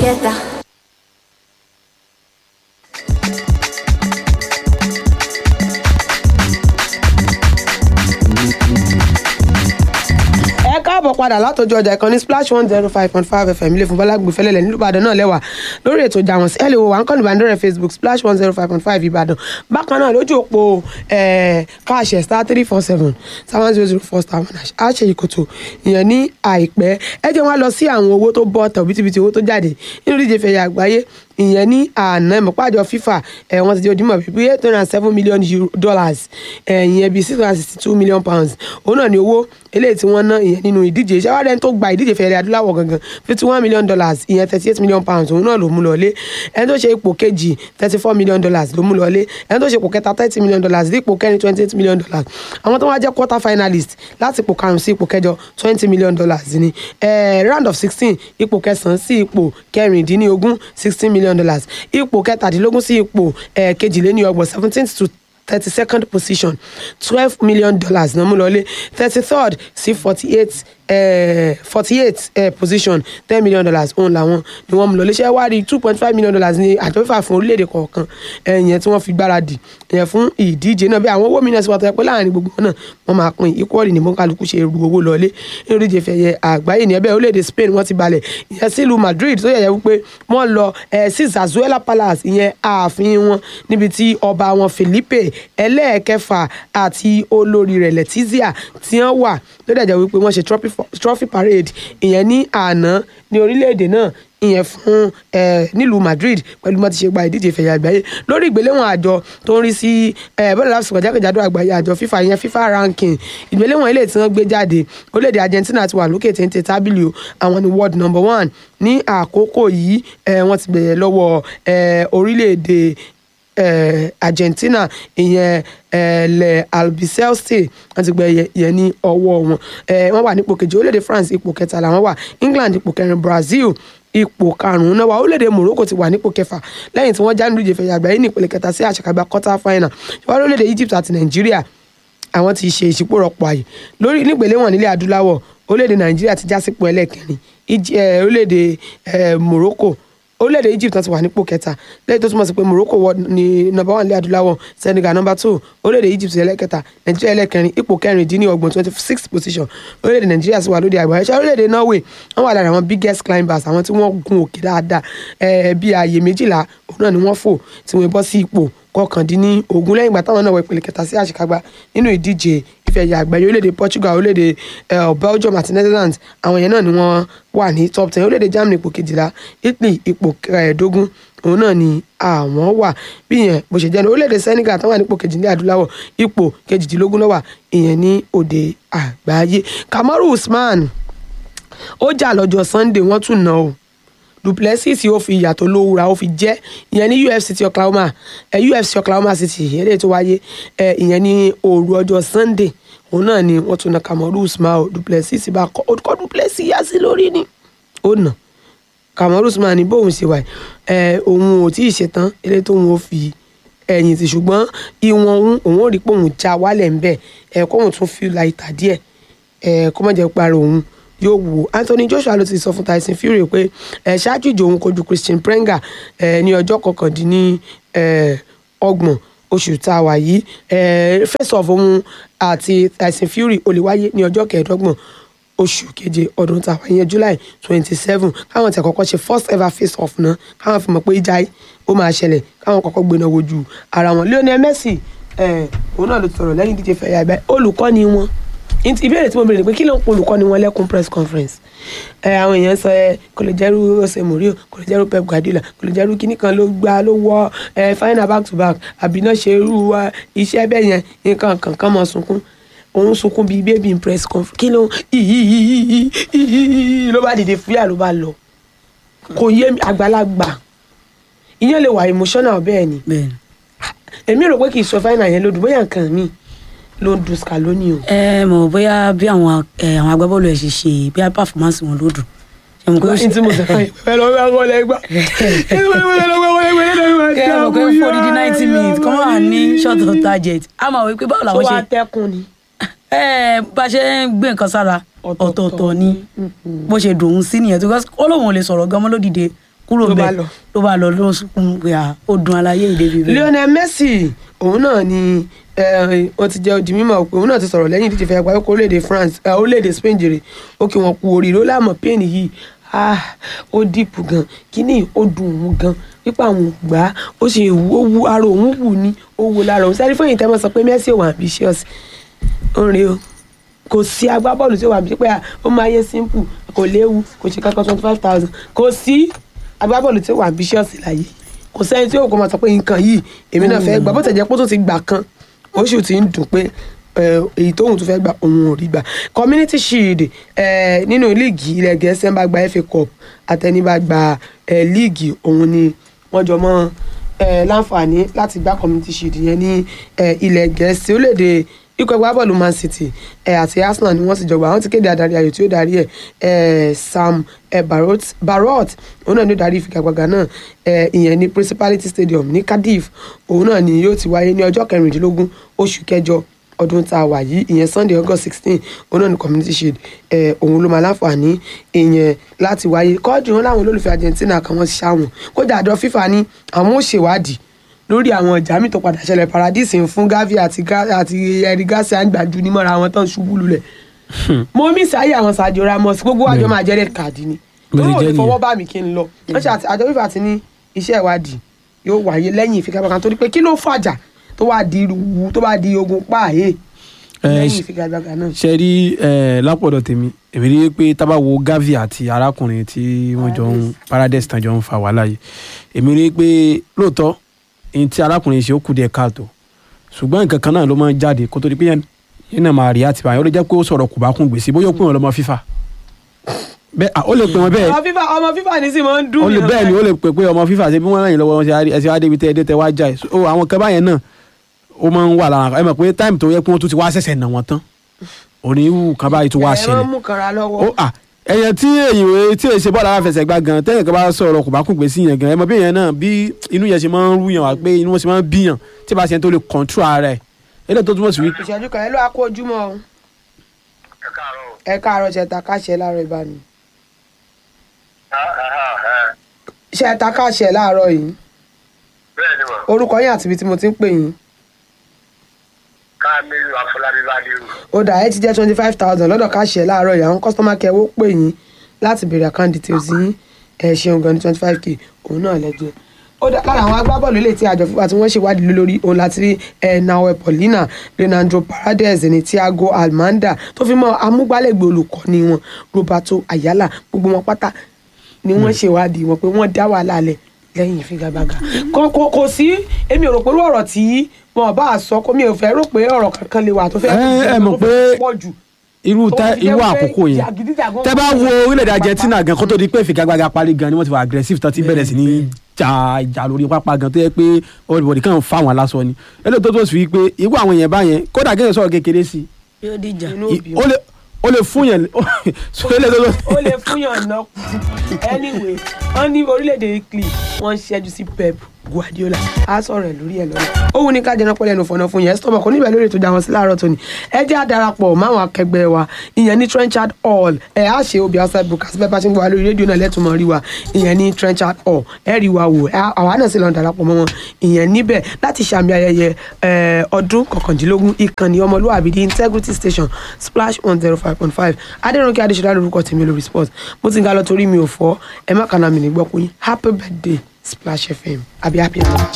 together. ẹ káàbọ̀ padà látọjú ọjà ìkànnì splash one zero five point five fm ilé fún bọ́lágbé fẹlẹ́lẹ̀ nílùú ìbàdàn náà lẹ́wà lórí ètò ìjà wọn sí ẹ lè wo wà ń kọ́ni ìbàdàn facebook splash one zero five point five ìbàdàn bákan náà lójú òpó káàṣẹ star three four seven seven zero zero four star one hash àṣẹ ìkòtò ìyẹn ní àìpẹ́ ẹ jẹ́ wọn lọ sí àwọn owó tó bọ́ tẹ̀ òbítíbitì owó tó jáde nínú ìdíje fẹ̀yà àgbáyé ìyẹn ní àná ìmọ̀pájọ fífà ẹ̀ wọ́n ti di ojúmọ̀ bíi eight hundred and seven million euro dollars ìyẹn bíi six hundred and sixty two million pounds òun náà ni owó eléyìí tí wọ́n ná ìyẹn nínú ìdíje ìṣẹ́wádẹ́ ẹni tó gba ìdíje fẹ̀rẹ̀ adúláwọ̀ gangan fifty one million dollars ìyẹn thirty eight million pounds òun náà ló mú lọlé ẹni tó ṣe ipò kejì thirty four million dollars ló mú lọlé ẹni tó ṣe ipò kẹta thirty million dollars dípò kẹrin twenty eight million dollars àwọn tó wá jẹ́ quarter finalist láti ipò karùn-ún sí ipò kẹjọ twenty million dollars ni eh, round of sixteen ipò kẹsàn-án sí ipò kẹrìndínlógún sixteen million dollars ipò kẹtàdínlógún sí ipò eh, kejìléníọgbọ̀n seventeen to thirty second position twelve million dollars náà mú lọlé thirty third sí forty eight forty eight position ten million dollars òun làwọn ni wọ́n mú lọlé ṣé wá rí two point five million dollars ní àjọfífà fún orílẹ̀-èdè kọ̀ọ̀kan ẹ̀yẹn tí wọ́n fi gbáradì ẹ̀yẹn fún ìdíje náà bí àwọn owó mìíràn sí wàtò ẹ̀ pé láàrin gbogbo wọn náà wọ́n máa pín equally ní mọ́kàlùkù ṣe ru owó lọlé nínú ìdíje fẹ̀yẹ àgbáyé ní ẹbẹ̀ orílẹ̀-èdè Spain wọ́n ti balẹ̀ ìyẹn sílùú Madrid tó yẹ̀yẹ́ wípé wọ́n lọ sí Zazuela Palace ìyẹn ààfin wọn níbi tí ọba wọn Felipe ẹlẹ́ẹ̀kẹfà àti olórí rẹ̀ Letizia tí wọ́n wà ló dẹ̀ jẹ́ wípé wọ́n ṣe trophy parade ìyẹn ní àná ní orílẹ̀-èdè náà ìyẹn fún nílùú Madrid pẹ̀lú bó ti ṣe gba ìdíje ìfẹ̀yà àgbáyé lórí ìgbéléwọ̀n àjọ tó ń rí sí bọ́ọ̀lù láfíìsì jákèjádò àgbáyé àjọ FIFA ìyẹn FIFA ranking ìgbéléwọ̀n ilé tí wọ́n gbé jáde orílẹ̀-èdè Argentina ti wà lókè téńté tábìlì o àwọn ni world number one ní àkókò yìí wọ́n ti bẹ̀rẹ̀ lọ́wọ́ orílẹ̀-èdè eh, Argentina ìyẹn ẹlẹ Albiceleste wọ́n ti gbẹ yẹn ní ọwọ́ wọn wọ́n wà nípò kejì orílẹ̀-èdè France ipò kẹta làwọn wà England ipò kẹrin Brazil ipò karùnún náà wà orílẹ̀-èdè Morocco ti wà nípò kẹfà lẹ́yìn tí wọ́n já nínú ìjẹfẹ̀yà àgbáyé ní ìpele kẹta sí àṣekágbá quarter final ṣùgbọ́n orílẹ̀-èdè Egypt àti Nàìjíríà àwọn ti ṣe ìṣípòrọ̀pọ̀ àyè lórí nígbèléwọ̀n nílẹ̀ adúláwọ̀ orílẹ̀-èdè Nàìjíríà ti já sípò ẹlẹ́ẹ̀kẹrin orílẹ̀-èdè Morocco orílẹ̀-èdè Egypt náà ti wà nípò kẹta lẹ́yìn tó túmọ̀ sí pé Morocco wọ ní nọ́mbà one ilẹ̀ adúláwọ̀ Senegal nọ́mbà two orílẹ̀-èdè Egypt ẹlẹ́kẹta Nàìjíríà ẹlẹ́kẹrin ipò kẹrìndínlọ́gbọ̀n twenty six position orílẹ̀-èdè Nàìjíríà sì wà lóde àgbáyé ṣé orílẹ̀-èdè Norway wọ́n wà lára àwọn biggest climbers àwọn tí wọ́n gun òkè dáadáa bíi ààyè méjìlá òun náà ni wọ́n fò tí wọ́n bọ́ sí ipò kọkàndínlógún lẹ́yìn ìgbà táwọn náà wọ ìpele kẹta sí àṣekágbá nínú ìdíje ife ẹ̀yà àgbáyé orílẹ̀-èdè Portugal orílẹ̀-èdè Belgium àti Netherlands àwọn yẹn náà ni wọ́n wà ní top ten orílẹ̀-èdè Germany ipò kejìlá Italy ipò kẹẹ̀ẹ́dógún òun náà ni àwọn wà bí yẹn bó ṣe jẹ́ ní orílẹ̀-èdè Senegal táwọn wà nípò kejì ní adúláwọ̀ ipò kejìdínlógún ló wà ìyẹn ní òde àgbáyé Kamaru Usman ó jà lọ́jọ́ Sunday wọ́n tún ná o duplessis ó fi ìyàtọ̀ lówùra ó fi jẹ́ ìyẹn ní UFC ti Oklahoma ẹ UFC Oklahoma City eléyìí tó wáyé ẹ ìyẹn ní òru ọjọ́ Sunday òun náà ni wọ́n tún na Kamaru Usman o duplessis bá kọ́ orúkọ duplessis yá sí lórí ni ó nà Kamaru Usman ní bóun ṣe wà ẹ òun ò tí ì ṣetán eléyìí tóun ó fi ẹ̀yìn tì ṣùgbọ́n ìwọ̀n òun òun ò rí pé òun já wálẹ̀ ńbẹ̀ ẹ kóun tún fi láìta díẹ̀ ẹ kó má jẹ́ parí òun yóò wò Anthony Joshua ló ti sọ fún Tyson Fury pé ẹ ṣáájú ìjọ òun kojú Christian Prenga ẹ ní ọjọ́ kọkàndínní ẹ ọgbọ̀n oṣù tá a wà yìí ẹ face off òun àti Tyson Fury ó lè wáyé ní ọjọ́ kẹẹ̀ẹ́dọ́gbọ̀n oṣù keje ọdún tá a wà yẹn July twenty seven káwọn tí àkọ́kọ́ ṣe first ever face off náà káwọn fi mọ̀ pé ìjà ó máa ṣẹlẹ̀ káwọn kọ́kọ́ gbéná wojú ara wọn Lionel Messi ẹ òun náà ló ti sọ̀rọ̀ lẹ́yìn díje fẹ̀yà ẹ̀bẹ̀ olùkọ́ni wọn ìbéèrè tí mo béèrè ni pé kí ló ń polùkọ́ ni wọ́n lẹ́kùn press conference ẹ àwọn èèyàn sọ ẹ kò lè jẹ́rú Jose Mourinho kò lè jẹ́rú Pep Guardiola kò lè jẹ́rú kíní kan ló gbá ló wọ ẹ final back to back àbí náà ṣe irú iṣẹ́ bẹ́ẹ̀ yẹn nǹkan kankan mọ̀ sunkún òun sunkún bíi baby in press conference kí ló ló bá dìde fúyà ló bá lọ kò yé àgbàlagbà ìyẹn lè wà emotional bẹ́ẹ̀ ni èmi rò pé kì í sọ final yẹn lódù bóyá nǹkan míì ló ń dùn Scaloni o. ẹ mọ̀ bóyá bí àwọn ẹ, àwọn agbábọ́ọ̀lù ẹ̀ ṣe ṣe bí performance wọn ló dùn. ṣe mọ̀ pé ó ní tí mo sọ fún yín ẹ lọ bá wọlé gbà ẹ lọ bá wọlé gbà wọlé gbà ẹ lọ bá ẹ mọ̀ pé fún odidi ninety minutes kọ́ máa ní short of target a máa wí pé báwo tó làwọn wá ṣe tẹkùn ni. ẹ bá a ṣe ń gbé nǹkan sára Ọ̀tọ̀ọ̀tọ̀ ọ̀tọ̀ọ̀tọ̀ ni bó ṣe dùn ún sí nìyẹn tó kọ́ ó lóun ò lè sọ̀rọ̀ gan mọ́ lódìde kúrò Ló bá bẹ́ẹ̀ lọ. ló bá lọ ló sunkún pé à ó dun aláyé ìdèbí bẹ́ẹ̀. Lionel Messi òun náà ni eh, wọ́n ti jẹ́ odi mímọ̀ pé òun náà ti sọ̀rọ̀ lẹ́yìn ìdíje fẹ́ parí kó orílẹ̀-èdè France eh, orílẹ̀-èdè Spain jèrè ó kí wọn kú oríire ó láàmú pain yìí ah ó dìpù gan kíní ó dùn òun gan nípa àwọn ògbà ó ṣe wú ó wú ara òun wù ní ó wú lára òun sẹ́ni fún ìtẹ́mọ̀ sọ pé Messi ò wà ambitious ó ń rí o kò sí agbábọ́ọ̀lù tí ó wà ambitious pé ah, ó máa yé simple kò léwu kò ṣe kankan twenty five thousand kò sí agbábọ́ọ̀lù tí ó wà ambitious láyé kò sẹ́ni tí ó kọ́ máa sọ pé nǹkan yìí èmi náà fẹ́ gbà bó tẹ̀ jẹ́ pé ó tún ti gbà kan oṣù tí ń dùn pé eh, èyí tóun tún fẹ́ gbà òun ò rí gbà community shield eh, nínú líìgì ilẹ̀ gẹ̀ẹ́sì ẹ̀ ń bá gba FA cup àtẹnibá gba eh, líìgì òun ni wọ́n jọ mọ́ eh, láǹfààní láti gbá community shield yẹn ní eh, ilẹ̀ gẹ̀ẹ́sì ó lè dé ikọ̀ ẹgbẹ́ bọ́ọ̀lù man city eh, àti arsenal ni wọ́n sì jọgbà àwọn ti kéde adarí ayò tí ó darí ẹ̀ eh, sam eh, barot barot òun náà ni ó darí ìfigagbága náà eh, ìyẹn ní principality stadium ní cardiff òun náà ni yóò ti wáyé ní ọjọ́ kẹrìndínlógún oṣù kẹjọ ọdún tá a wà yìí ìyẹn sunday august sixteen òun náà ni community shield eh, òun ló máa láǹfààní ìyẹn láti wáyé kọ́ọ̀dù wọn láwọn olólùfẹ́ argentina kan wọ́n ṣáwọn kódà àjọ fífa ní àwọn ò ṣèwádìí lórí àwọn ìjà mi tó padà ṣẹlẹ̀ paradise ń fún gavi àti Ga- àti ẹ̀rí gáàsì àgbàjú ní mọ́ra àwọn tó ń ṣubú lulẹ̀ mo mí sáyé àwọn Sergio Ramos gbogbo àjọ Bẹ́ẹ̀ni. máa jẹ́ red card ni Bó ṣe yóò jẹ́ ní fọwọ́ nìyẹn. bá mi kí n lọ wọ́n ṣe àti- àjọ fífa ti ní iṣẹ́ ìwádìí yóò wáyé lẹ́yìn ìfigagbága torí pé kí ló fàjà tó wá di irú tó bá di ogun páàyè Eh, lẹ́yìn ṣe- ìfigagbága náà. ṣe rí ẹ lápọ̀dọ̀ tèmi èmi rí i pé tábà wo gavi àti arákùnrin tí wọ́n jọ ń paradise tán jọ ń fa wàhálà yìí èmi rí i pé lóòótọ́ ní tí arákùnrin ṣe ó kù díẹ̀ káàtó ṣùgbọ́n nǹkan kan náà ló máa ń jáde kó tó di pé yẹn yẹn náà máa rí àti báyìí ó lè jẹ́ pé ó sọ̀rọ̀ kò bá kún gbèsè bóyá ó pè wọ́n lọ́mọ fífa bẹ́ẹ̀ à, ó lè pè wọ́n bẹ́ẹ̀ ọmọ fífa ọmọ fífa ní sì máa ń dùn ó lè mí bẹ́ẹ̀ ni ó lè pè pé ọmọ fífa ṣe bí wọ́n ràn yín lọ́wọ́ wọn ṣe á rí- ẹ ṣe wá débi tẹ́ ẹ dé tẹ́ wá jà ẹ̀ so àwọn kan báyẹn náà ó máa ń wà lára ẹ mọ̀ pé táìmù tó yẹ kí wọ́n tún ti wá ṣẹ̀ṣẹ̀ nà wọ́n tán òní irú kan báyìí tó wá ẹ̀ ṣẹlẹ̀ wọ́n mú kanra lọ́wọ́. ó à ẹyẹ tí èyí wé tí èyí ṣe bọ́ọ̀lù aláfẹsẹ̀gbá gan tẹ́yìn kan bá sọ̀rọ̀ kò bá kún gbèsè yẹn gan ẹ mọ̀ bí yẹn náà bí inú yẹn ṣe máa ń rú yàn wá pé inú wọn ṣe máa ń bí yàn tí bá ṣe ń tó lè kọ̀ǹtú ara ẹ̀ eléyìí tó túmọ̀ sí wí. ìṣẹ́jú kan ẹ ló wá kó ojúmọ́ o ẹ káàárọ̀ ẹ káàárọ̀ ṣẹta káṣẹ láàárọ̀ ìbánu ṣẹta káṣẹ láàárọ̀ yìí bẹ́ẹ̀ ni wọ́n orúkọ yín àti ibi tí mo ti ń pè yín káàmìlú afọlábí bádìrú ó dà ẹ ti jẹ́ twenty five thousand lọ́dọ̀ káṣẹ láàárọ̀ yìí àwọn kọ́sítọ́mà kẹwọ́ pè yín láti béèrè account details yín ẹ ṣeun gan ní twenty five k òun náà lẹ́jọ́ ó dà lára àwọn agbábọ́ọ̀lù ilé tí àjọ fífa tí wọ́n ṣèwádìí lé lórí òun láti rí ẹ nawe paulina leonardo paredes ní thiago almanda tó fi mọ́ amúgbálẹ́gbẹ̀ẹ́ olùkọ́ni wọn roberto ayala gbogbo wọn pátá ni wọ́n ṣèwádìí wọn pé wọ́n dá wàhálà lẹ̀ lẹ́yìn ìfigagbága kò kò kò sí èmi ò rò pé irú ọ̀rọ̀ tí wọn bá a sọ kó mi ò fẹ́ rò pé ọ̀rọ̀ kankan lè wà tó fẹ́ Ẹ, ẹ mọ̀ tó fẹ́ pé pọ̀ jù irú tó tẹ fi jẹ́ irú pé àkókò yẹn jàgídíjàgan tẹ bá wà wo lẹ́yìn orílẹ̀-èdè pápá. Argentina gan kó tó di pé ìfigagbága parí gan ni wọ́n ti wà aggressive tán ti bẹ̀rẹ̀ sí ní jà ìjà lórí pápá gan tó yẹ pé everybody kàn ń fa wọn lásán ni eléyìí tó tó sì wí pé irú àwọn èèyàn báyẹn kódà kéèyàn sọ̀rọ̀ kékeré sí i yóò dìjà inú I- òbí ó lè ó lè fún yẹn so eléyìí tó tó ó lè fún yàn náà anyway wọn ní orílẹ̀-èdè Italy wọ́n ń ṣẹ́jú sí Pep Guardiola á sọ̀rọ̀ ẹ̀ lórí ẹ̀ lọ́la ó wù ní ká jẹun pẹ́lẹ́ ẹnu fọ̀nà fún yẹn ẹ̀ sọ́mọ̀ kò níbẹ̀ lórí ètò ìjà wọn sí láàárọ̀ tóní ẹ jẹ́ àdarapọ̀ máwọn akẹgbẹ́ wa ìyẹn ní Trenchard Hall ẹ̀ á ṣe obì outside broadcast bẹ́ẹ̀ bá ṣe ń gbọ́ wa lórí rédíò náà lẹ́tùmọ̀ rí wa ìyẹn ní Trenchard Hall ẹ̀ rí wa wò ẹ̀ àwa náà sì lọ darapọ̀ mọ́ wọn ìyẹn níbẹ̀ láti ṣàmì ayẹyẹ ẹ̀, ọdún kọkàndínlógún ìkànnì ọmọlúwàbí the integrity station splash one zero five point five adẹrùnkẹ́ adéṣọlá lórúkọ tèmi lórí sport mo ti ń ga lọ torí mi ò fọ́ ẹ má kànáà mi ní gbọ́kùn yín happy birthday splash fm àbí happy birthday.